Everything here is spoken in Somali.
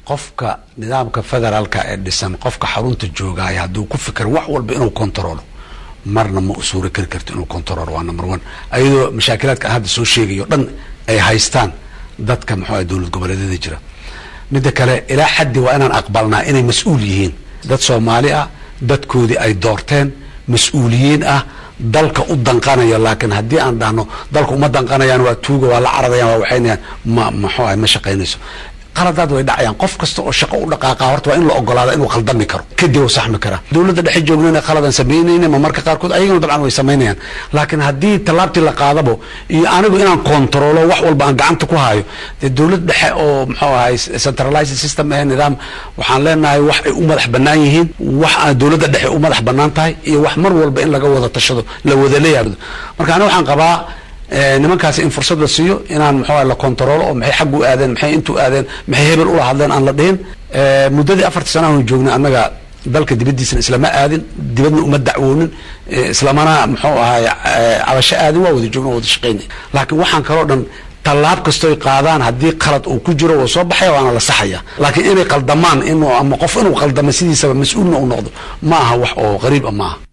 qofka nidaamka federaalka ee dhisan qofka xarunta joogaya hadduu ku fikiro wax walba inuu controlo marna ma u suura kari karto inuu controlo waa number one ayadoo mashaakilaadka aan hadda soo sheegayo dhan ay haystaan dadka muxuu ah dowlad goboleedyada jira midda kale ilaa xaddi waa inaan aqbalnaa inay mas-uul yihiin dad soomaali ah dadkoodii ay doorteen mas-uuliyiin ah dalka u danqanaya laakiin haddii aan dhahno dalka uma danqanayaan waa tuuga waa la caradayaan waa waxaynayaan ma maxuu ah ma shaqaynayso qaladaad way dhacayaan qof kasta oo shaqo u dhaqaaqa horta waa in la ogolaada inuu khaldami karo kadib u saxmi karaa dowladda dhexe joognana khaladan samaynayna ma marka qaarkood ayagana dabcan way samaynayaan laakiin haddii tallaabtii la qaadabo iyo anigu inaan kontrolo wax walba aan gacanta ku hayo dee dowlad dhexe oo muxuu ahay centralized system ee nidaam waxaan leenahay wax ay u madax bannaan yihiin wax aan dowladda dhexe u madax bannaan tahay iyo wax mar walba in laga wada tashado la wada leeyahay marka aniga waxaan qabaa nimankaasi in fursad la siiyo inaan muxuu la controlo oo maxay xag u aadeen maxay intu aadeen maxay hebel ula hadleen aan la dhihin muddadii afartii sana aanu joognay annaga dalka dibaddiisana islama aadin dibadna uma dacwoonin islamana muxuu ahay cabasho aadin waa wada joogna waa wada shaqaynay laakiin waxaan kaloo dhan tallaab kastoy qaadaan haddii qalad uu ku jiro waa soo baxaya waana la saxaya laakiin inay qaldamaan inuu ama qof inuu qaldamo sidiisaba mas-uulna u noqdo ma aha wax oo qariib a maaha